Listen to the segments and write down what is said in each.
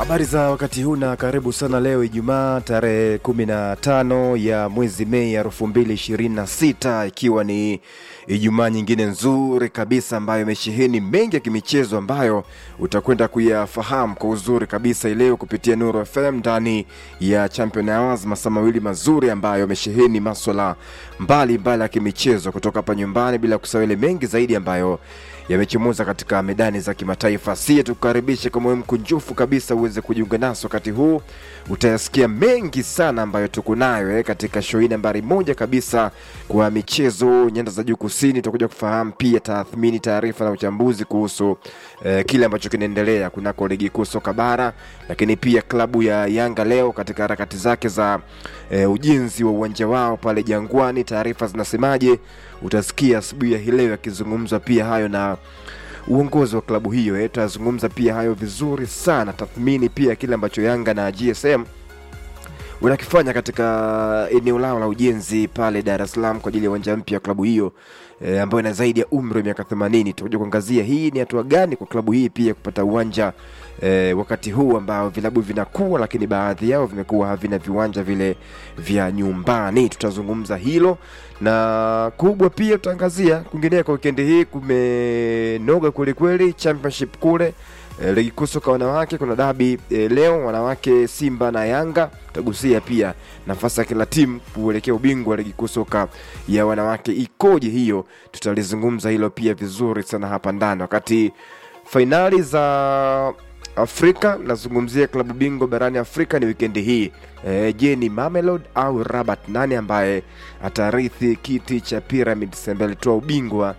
Habari za wakati huu na karibu sana leo Ijumaa tarehe 15 ya mwezi Mei elfu mbili ishirini na sita ikiwa ni Ijumaa nyingine nzuri kabisa ambayo imesheheni mengi ya kimichezo ambayo utakwenda kuyafahamu kwa uzuri kabisa ileo kupitia Nuru FM ndani ya Champion Hours, masaa mawili mazuri ambayo yamesheheni maswala mbalimbali ya kimichezo kutoka hapa nyumbani, bila kusahau ile mengi zaidi ambayo yamechomoza katika medani za kimataifa. Sie tukukaribishe kwa moyo mkunjufu kabisa uweze kujiunga nasi wakati huu. Utayasikia mengi sana ambayo tuko nayo eh, katika show hii nambari moja kabisa kwa michezo nyanda za juu kusini. Tutakuja kufahamu pia tathmini, taarifa na uchambuzi kuhusu eh, kile ambacho kinaendelea kunako ligi kuu soka bara, lakini pia klabu ya Yanga leo katika harakati zake za eh, ujenzi wa uwanja wao pale Jangwani, taarifa zinasemaje? Utasikia asubuhi ya hii leo yakizungumzwa pia hayo na uongozi wa klabu hiyo eh, tutazungumza pia hayo vizuri sana, tathmini pia kile ambacho Yanga na GSM wanakifanya katika eneo lao la ujenzi pale Dar es Salaam kwa ajili ya uwanja mpya wa klabu hiyo e, ambayo ina zaidi ya umri wa miaka 80. Tutakuja kuangazia hii ni hatua gani kwa klabu hii pia kupata uwanja e, wakati huu ambao vilabu vinakuwa, lakini baadhi yao vimekuwa havina viwanja vile vya nyumbani. Tutazungumza hilo na kubwa pia tutaangazia kwingineko. Wikendi hii kumenoga kwelikweli, championship kule E, ligi kuu soka wanawake kuna dabi e, leo wanawake Simba na Yanga. Tutagusia pia nafasi ya kila timu kuelekea ubingwa wa ligi kuu soka ya wanawake ikoje, hiyo tutalizungumza hilo pia vizuri sana hapa ndani. Wakati fainali za Afrika, nazungumzia klabu bingwa barani Afrika ni wikendi hii e, je, ni Mamelodi au Rabat? Nani ambaye atarithi kiti cha Pyramids ambaye alitoa ubingwa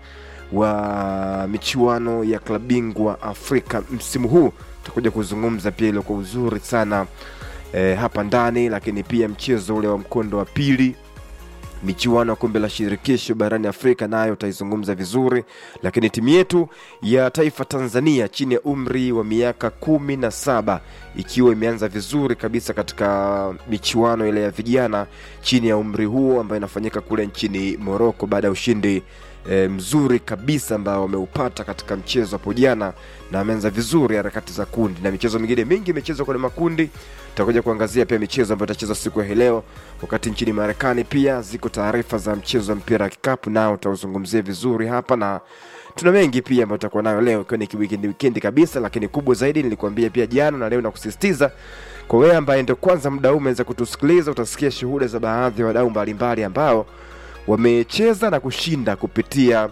wa michuano ya klabu bingwa Afrika msimu huu. Tutakuja kuzungumza pia hilo kwa uzuri sana e, hapa ndani, lakini pia mchezo ule wa mkondo wa pili michuano ya kombe la shirikisho barani Afrika nayo utaizungumza vizuri, lakini timu yetu ya taifa Tanzania chini ya umri wa miaka kumi na saba ikiwa imeanza vizuri kabisa katika michuano ile ya vijana chini ya umri huo ambayo inafanyika kule nchini Morocco baada ya ushindi e, mzuri kabisa ambao wameupata katika mchezo hapo jana, na ameanza vizuri harakati za kundi na michezo mingine mingi imechezwa kwenye makundi. Tutakuja kuangazia pia michezo ambayo itachezwa siku ya leo, wakati nchini Marekani pia ziko taarifa za mchezo wa mpira wa kikapu, nao utauzungumzia vizuri hapa na tuna mengi pia ambayo tutakuwa nayo leo, ikiwa ni wikendi wikendi kabisa, lakini kubwa zaidi nilikuambia pia jana na leo na kusisitiza kwa wewe ambaye ndio kwanza muda huu umeweza kutusikiliza, utasikia shuhuda za baadhi ya wadau mbalimbali ambao wamecheza na kushinda kupitia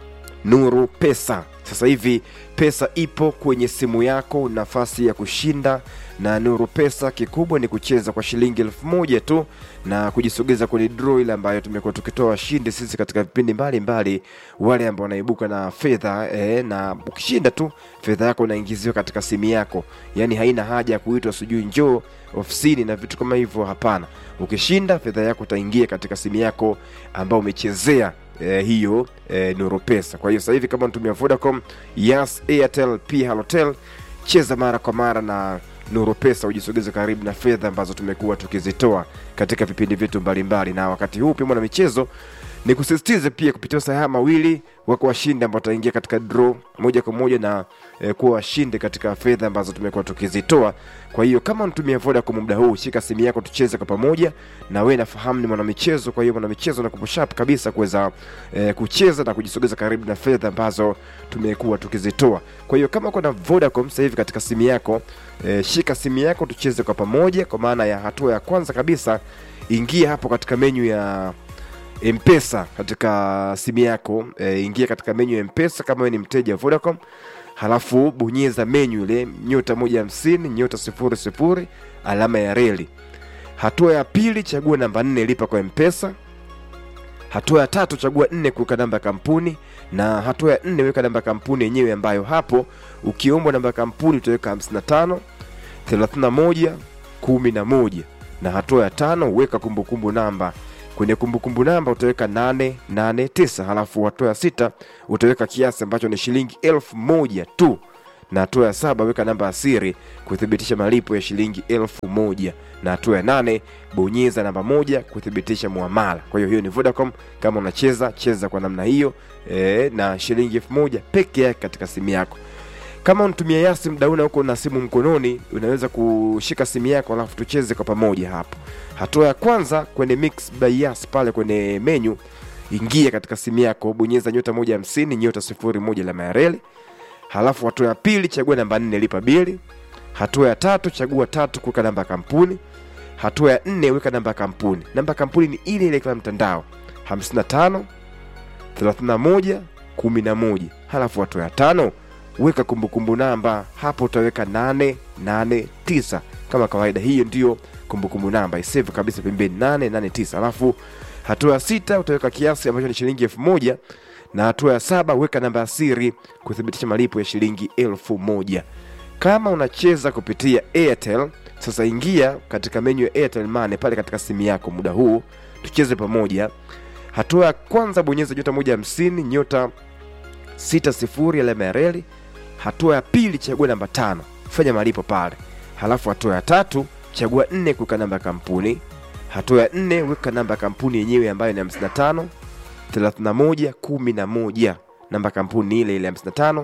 Nuru Pesa. Sasa hivi pesa ipo kwenye simu yako, nafasi ya kushinda na Nuru Pesa. Kikubwa ni kucheza kwa shilingi elfu moja tu na kujisogeza kwenye draw ile ambayo tumekuwa tukitoa washindi sisi katika vipindi mbalimbali, wale ambao wanaibuka na fedha eh, na ukishinda tu fedha yako inaingiziwa katika simu yako, yaani haina haja ya kuitwa sijui njoo ofisini na vitu kama hivyo. Hapana, ukishinda fedha yako itaingia katika simu yako ambao umechezea eh, hiyo eh, Nuru Pesa. Kwa hiyo sasa hivi kama unatumia Vodacom, Yas, Airtel, pia Halotel, cheza mara kwa mara na Nuru Pesa ujisogeze karibu na fedha ambazo tumekuwa tukizitoa katika vipindi vyetu mbalimbali. Na wakati huu pia mwana michezo ni kusisitize pia kupitia saa haya mawili wako washindi ambao wataingia katika draw moja kwa moja na eh, kuwa washindi katika fedha ambazo tumekuwa tukizitoa. Kwa hiyo kama unatumia Vodacom muda huu, shika simu yako tucheze kwa pamoja, na wewe nafahamu ni mwanamichezo. Kwa hiyo mwanamichezo na sharp kabisa kuweza eh, kucheza na kujisogeza karibu na fedha ambazo tumekuwa tukizitoa. Kwa hiyo kama uko na Vodacom sasa hivi katika simu yako eh, shika simu yako tucheze kwa pamoja, kwa maana ya hatua ya kwanza kabisa, ingia hapo katika menyu ya Mpesa katika simu yako e, ingia katika menyu ya Mpesa kama wewe ni mteja wa Vodacom, halafu bonyeza menyu ile nyota moja hamsini nyota sifuri sifuri alama ya reli. Hatua ya pili, chagua namba nne lipa kwa Mpesa. Hatua ya tatu, chagua nne kuweka namba ya kampuni, na hatua ya nne weka namba ya kampuni yenyewe, ambayo hapo ukiombwa namba ya kampuni utaweka 55 31 11, na hatua ya tano weka kumbukumbu namba kwenye kumbukumbu namba utaweka 889 halafu hatua ya sita utaweka kiasi ambacho ni shilingi elfu moja tu na hatua ya saba weka namba ya siri kuthibitisha malipo ya shilingi elfu moja na hatua ya nane bonyeza namba moja kuthibitisha muamala. Kwa hiyo hiyo ni Vodacom. Kama unacheza cheza kwa namna hiyo e, na shilingi elfu moja peke yake katika simu yako. kama unatumia yasi mdauna huko na simu mkononi unaweza kushika simu yako alafu tucheze kwa pamoja hapo hatua ya kwanza kwenye mix by yas pale kwenye menyu ingia katika simu yako bonyeza nyota moja hamsini nyota sifuri moja la mayareli halafu hatua ya pili chagua namba nne lipa bili hatua ya tatu chagua tatu kuweka namba ya kampuni hatua ya nne weka namba ya kampuni namba ya kampuni ni ile ile kila mtandao 55 31 11 halafu hatua ya tano weka kumbukumbu namba hapo utaweka 889 kama kawaida hiyo ndiyo kumbukumbu namba isave kabisa pembeni 889 alafu hatua ya sita utaweka kiasi ambacho ni shilingi elfu moja na hatua ya saba weka namba ya siri kuthibitisha malipo ya shilingi elfu moja kama unacheza kupitia airtel sasa ingia katika menyu ya airtel money pale katika simu yako muda huu tucheze pamoja hatua ya kwanza bonyeza nyota moja hamsini nyota sita sifuri alama ya reli hatua ya pili chagua namba tano fanya malipo pale halafu hatua ya tatu chagua nne kuweka namba ya kampuni hatua ya nne weka namba ya kampuni yenyewe ambayo ni 55 31 11 namba ya kampuni ni ile ile 55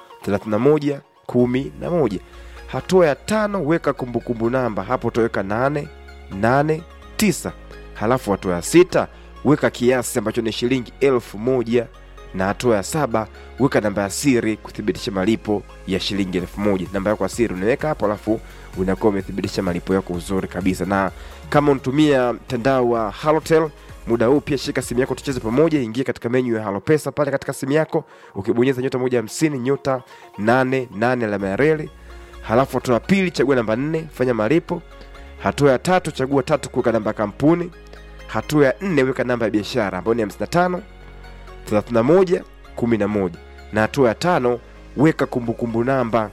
31 11 hatua ya tano weka kumbukumbu namba hapo utaweka 8 8 9 halafu hatua ya sita weka kiasi ambacho ni shilingi elfu moja na hatua ya saba weka namba ya siri kuthibitisha malipo ya shilingi elfu moja namba yako ya siri unaweka hapo alafu unakuwa umethibitisha malipo yako uzuri kabisa na kama unatumia mtandao wa halotel muda huu pia shika simu yako tucheze pamoja ingia katika menyu ya halopesa pale katika simu yako ukibonyeza nyota moja hamsini nyota nane nane alama ya reli halafu hatua ya pili chagua namba nne fanya malipo hatua ya tatu chagua tatu kuweka namba ya kampuni hatua ya nne weka namba ya biashara ambayo ni 55 31 11 na hatua ya tano weka kumbukumbu namba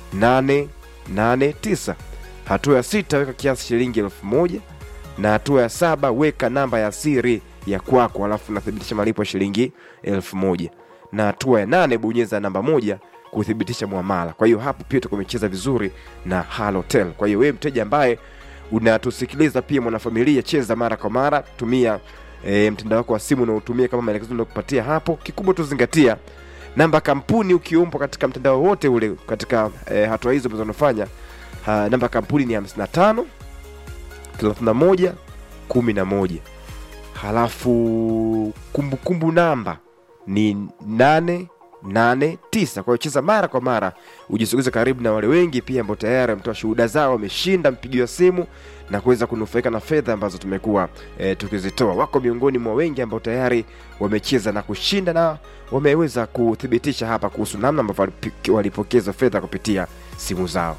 889 hatua ya sita weka kiasi shilingi elfu moja na hatua ya saba weka namba ya siri ya kwako alafu unathibitisha malipo ya shilingi elfu moja na hatua ya nane bonyeza namba moja kuthibitisha mwamala kwa hiyo hapo pia tukumecheza vizuri na halotel kwa hiyo wewe mteja ambaye unatusikiliza pia mwanafamilia cheza mara kwa mara tumia e, mtandao wako wa simu unaotumia kama maelekezo nakupatia hapo kikubwa tuzingatia namba kampuni ukiumbwa katika mtandao wote ule katika e, hatua hizo ambazo unafanya ha, namba kampuni ni 55 31 11 halafu kumbukumbu kumbu namba ni 889 kwa hiyo cheza mara kwa mara ujisogeze karibu na wale wengi pia ambao tayari wametoa shuhuda zao wameshinda mpigio wa simu na kuweza kunufaika na fedha ambazo tumekuwa e, tukizitoa wako miongoni mwa wengi ambao tayari wamecheza na kushinda na wameweza kuthibitisha hapa kuhusu namna ambavyo walipi- walipokeza fedha kupitia simu zao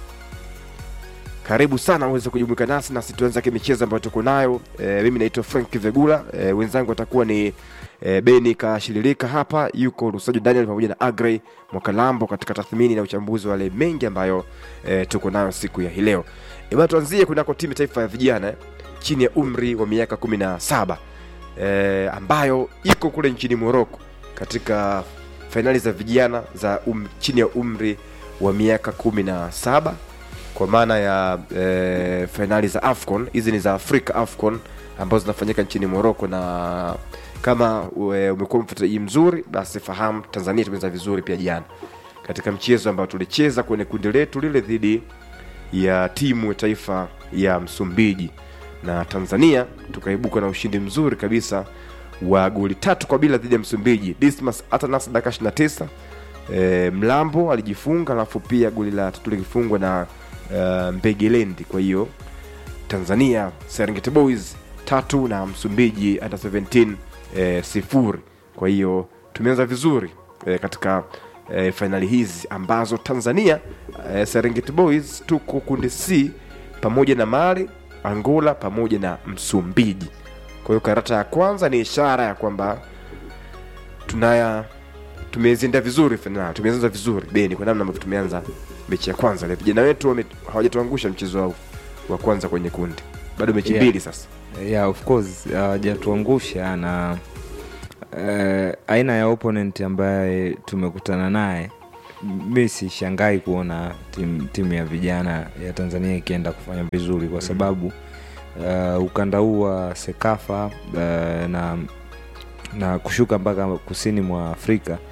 karibu sana uweze kujumuika nasi nasi tuanza kimichezo ambayo tuko nayo e, mimi naitwa frank vegula e, wenzangu watakuwa ni e, beni kashiririka hapa yuko rusajo daniel pamoja na agrey mwakalambo katika tathmini na uchambuzi wa yale mengi ambayo e, tuko nayo siku ya hii leo e, bana tuanzie kunako timu taifa ya vijana eh, chini ya umri wa miaka kumi na saba e, ambayo iko kule nchini moroko katika fainali za vijana za um, chini ya umri wa miaka kumi na saba kwa maana ya e, fainali za afcon hizi ni za afrika afcon ambazo zinafanyika nchini moroko na kama ue- umekuwa mfuatiliaji mzuri basi fahamu tanzania tumeza vizuri pia jana katika mchezo ambao tulicheza kwenye kundi letu lile dhidi ya timu ya taifa ya msumbiji na tanzania tukaibuka na ushindi mzuri kabisa wa goli tatu kwa bila dhidi ya msumbiji dismas atanas dakika 29 e, mlambo alijifunga alafu pia goli la tatu likifungwa na uh, mbegelendi kwa hiyo tanzania serengeti boys tatu na msumbiji under 17 eh, sifuri kwa hiyo tumeanza vizuri eh, katika eh, fainali hizi ambazo tanzania eh, serengeti boys tuko kundi c pamoja na mali angola pamoja na msumbiji kwa hiyo karata ya kwanza ni ishara ya kwamba tunaya tumeziendea vizuri fainali tumeanza vizuri beni kwa namna ambavyo tumeanza mechi ya kwanza le vijana wetu wame- hawajatuangusha mchezo wao wa kwanza kwenye kundi bado mechi Yeah. mbili sasa yeah, of course hawajatuangusha na uh, aina ya opponent ambaye tumekutana naye mi sishangai kuona timu tim ya vijana ya tanzania ikienda kufanya vizuri kwa sababu uh, ukanda huu wa sekafa uh, na na kushuka mpaka kusini mwa afrika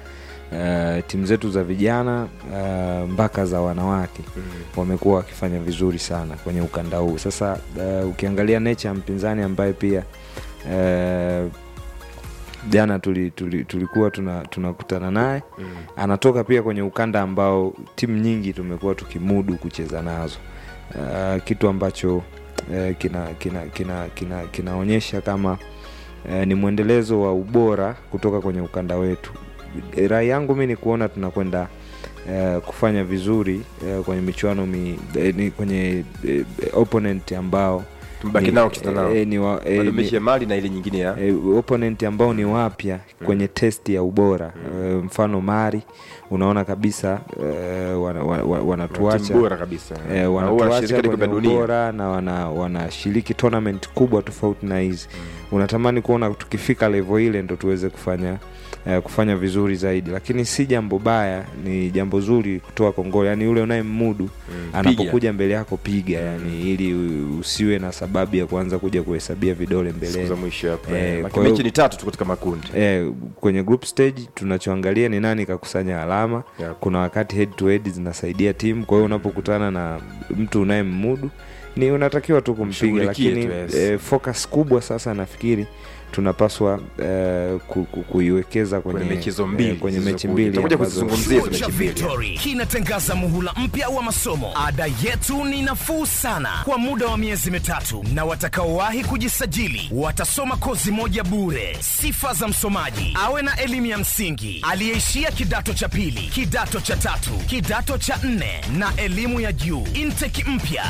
uh, timu zetu za vijana uh, mpaka za wanawake mm. wamekuwa wakifanya vizuri sana kwenye ukanda huu sasa uh, ukiangalia nature ya mpinzani ambaye pia uh, jana tuli, tuli, tulikuwa tuna- tunakutana naye mm. anatoka pia kwenye ukanda ambao timu nyingi tumekuwa tukimudu kucheza nazo uh, kitu ambacho uh, kina kina kina kina kinaonyesha kama uh, ni mwendelezo wa ubora kutoka kwenye ukanda wetu rai yangu mi ni kuona tunakwenda uh, kufanya vizuri uh, kwenye michuano mi, eh, ni kwenye eh, opponent ambao Tumebaki ni- nao kucheza nao. eh, ni wa- eh, wadumishe ni- mali na ile nyingine ya e, opponent ambao ni wapya kwenye test ya ubora e, mfano mari unaona kabisa e, wana, wana, wana, wanatuacha timu bora kabisa e, Na huwa wanatuacha wanashiriki kombe kwenye la dunia. ubora na wana- wanashiriki tournament kubwa tofauti na hizi unatamani kuona tukifika levo ile ndo tuweze kufanya eh, kufanya vizuri zaidi lakini si jambo baya ni jambo zuri kutoa kongole yani yule unayemmudu anapokuja mbele yako piga yani ili u- usiwe na sababu ya kuanza kuja kuhesabia vidole siku za mbeleni mwisho hapo Eh, eh, kwa Maki hiyo- mechi ni tatu tu katika makundi eh, kwenye group stage tunachoangalia ni nani kakusanya alama Yep. kuna wakati head to head zinasaidia timu kwa hiyo unapokutana na mtu unayemmudu ni unatakiwa tu kumpiga Mshughulikie lakini tu, yes. eh, focus kubwa sasa nafikiri tunapaswa eh, ku, ku, kuiwekeza kwenye, Kwenye mechi hizo mbili eh, kwenye mechi zilizokuja. mbili Tutakuja ambazo- kuzizungumzia hizo Chuo cha mechi mbili Victory kinatangaza muhula mpya wa masomo. Ada yetu ni nafuu sana kwa muda wa miezi mitatu, na watakaowahi kujisajili watasoma kozi moja bure. Sifa za msomaji: awe na elimu ya msingi, aliyeishia kidato cha pili, kidato cha tatu, kidato cha nne na elimu ya juu. Intake mpya